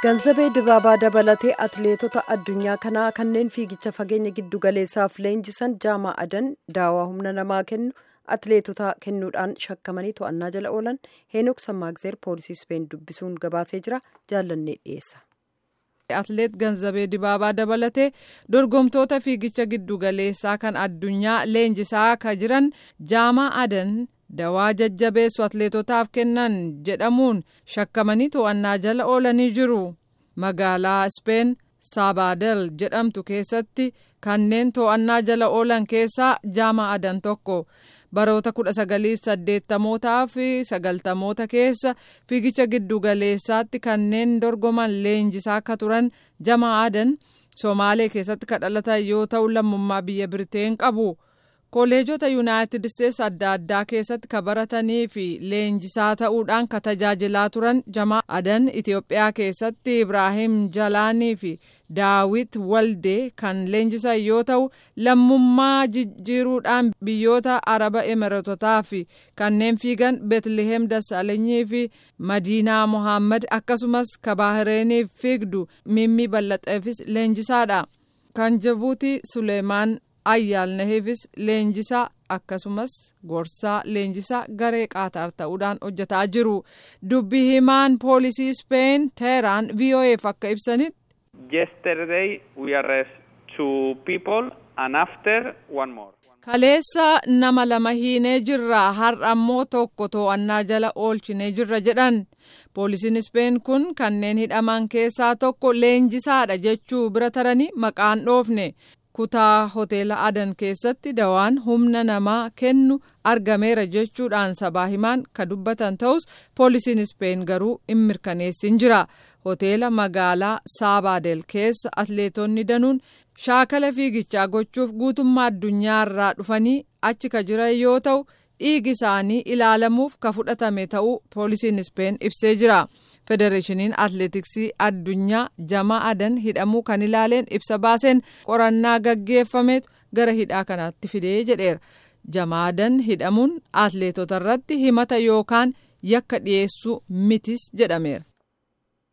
Ganzabee dibaabaa dabalatee atileetota addunyaa kanaa kanneen fiigicha fageenya giddu galeessaaf leenjisan jaamaa adan daawaa humna namaa kennu atileetota kennuudhaan shakkamanii to'annaa jala oolan heenok sammaagzeer poolisii speen dubbisuun gabaasee jira jaallannee dhiyeessa. Atileet Ganzabee Dibaabaa dabalatee dorgomtoota fiigicha giddu galeessaa kan addunyaa leenjisaa akka jiran jaamaa adan dawaa jajjabeessu atileetotaaf kennan jedhamuun shakkamanii to'annaa jala oolanii jiru. Magaalaa Speen Saabadel jedhamtu keessatti kanneen to'annaa jala oolan keessaa jaamaa adan tokko. baroota kudha sagalii saddeettamootaa fi sagaltamoota keessa fiigicha giddu galeessaatti kanneen dorgoman leenjisaa akka turan jaamaa adan somaalee keessatti kadhalatan yoo ta'u lammummaa biyya biriteen qabu koolleejota yuunaayitid isteetsi adda addaa keessatti ka baratanii fi leenjisaa ta'uudhaan ka tajaajilaa turan jaamaa adan itiyoophiyaa keessatti ibraahim jalaanii fi daawit waldee kan leenjisan yoo ta'u lammummaa jijjiiruudhaan biyyoota araba emiratotaa fi kanneen fiigan beetliheem dassaalanyii fi madiinaa mohaammed akkasumas kabaahireeniif fiigdu mimmi bal'axeefis leenjisaadha kan jibuutii suleemaan ayyaalnahiifis leenjisaa akkasumas gorsaa leenjisaa garee qaataar ta'uudhaan hojjetaa jiru dubbi himaan poolisii speen teeraan vo'eef akka ibsanitti. Yesterday we arrest two people and after one more. Kaleessa nama lama hiinee jirra har'a ammoo tokko to'annaa jala oolchinee jirra jedhan poolisiin Speen kun kanneen hidhaman keessaa tokko leenjisaadha jechuu bira taranii maqaan dhoofne kutaa hoteela adan keessatti dawaan humna namaa kennu argameera jechuudhaan sabaa himaan ka dubbatan ta'us poolisiin Speen garuu hin mirkaneessin jira. hoteela magaalaa saabadel keessa atleetonni danuun shaakala fiigichaa gochuuf guutummaa addunyaa irraa dhufanii achi ka jiran yoo ta'u dhiigi isaanii ilaalamuuf ka fudhatame ta'uu poolisiin speen ibsee jira federeeshiniin atleetiksii addunyaa jamaa adan hidhamuu kan ilaaleen ibsa baaseen qorannaa gaggeeffametu gara hidhaa kanaatti fidee jedheera jamaa adan hidhamuun atleetota irratti himata yookaan yakka dhiyeessuu mitis jedhameera.